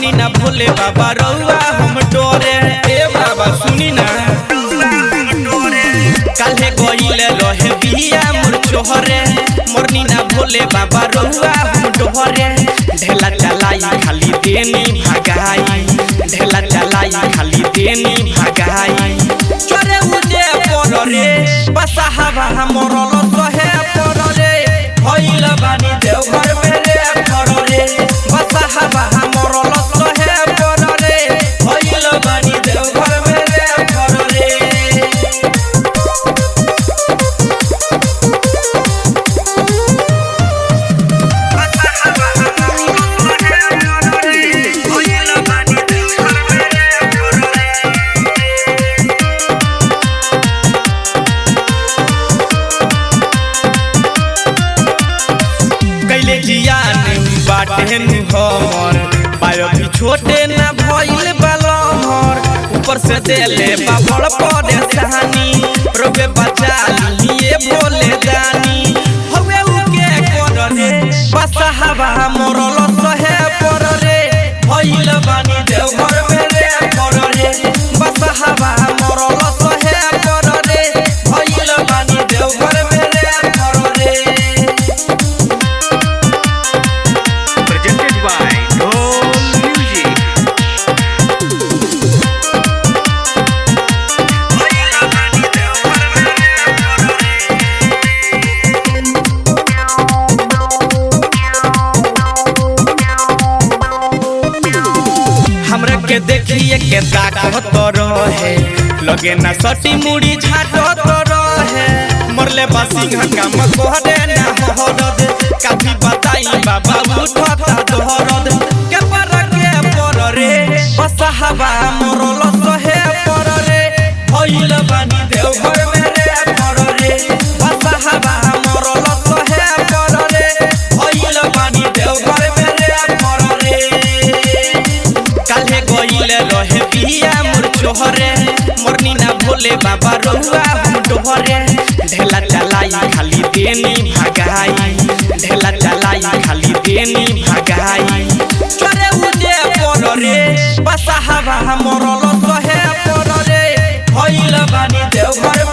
मरनी ना भोले बाबा रउआ हम डोरे ए बाबा सुनी ना काल्हे गइले रहे बिया मोर चोहरे मरनी ना भोले बाबा रउआ हम डोहरे ढेला चलाई खाली देनी भगाई ढेला चलाई खाली देनी भगाई चोरे उजे पर रे बसा हवा मरल सहे पर रे भइल बानी देवघर में रे पर रे बसा हवा मरल सहे पर रे भइल बानी देवघर में रे पर रे कैले जियान बाटे नु हमर पायो भी छोटे ना भइल बालमर ऊपर से देले बाबड़ पड़े सहानी रोबे बचा लिए बोले दानी हवे उके कर रे बसा हवा मरल सहे पर रे भइल बानी देवघर में रे कर रे बसा हवा मरल सहे पर रे भइल बानी देवघर में रे कर रे presented by Dome Music. हमरा के देखिए के ताकत रहे लगे ना सटी मुड़ी झाटत रहे मरले बासिंह काम कोहरे ना हरद काफी बताई बाबा उठता दोहरद के पर के पर रे बसा हवा मरल सहे पर रे भइल बानी देवघर में रे पर रे बसा हवा मरल सहे पर रे भइल बानी देवघर में रे पर रे काल्हे गइले रहे बिया मोर चोहरे मरनी ना भोले बाबा रउआ हम डोहरे ढेला चलाई खाली देनी भगाई ढेला चलाई खाली देनी भगाई चोरे उजे पर रे बसा हवा मरल सहे पर रे भइल बानी देवघर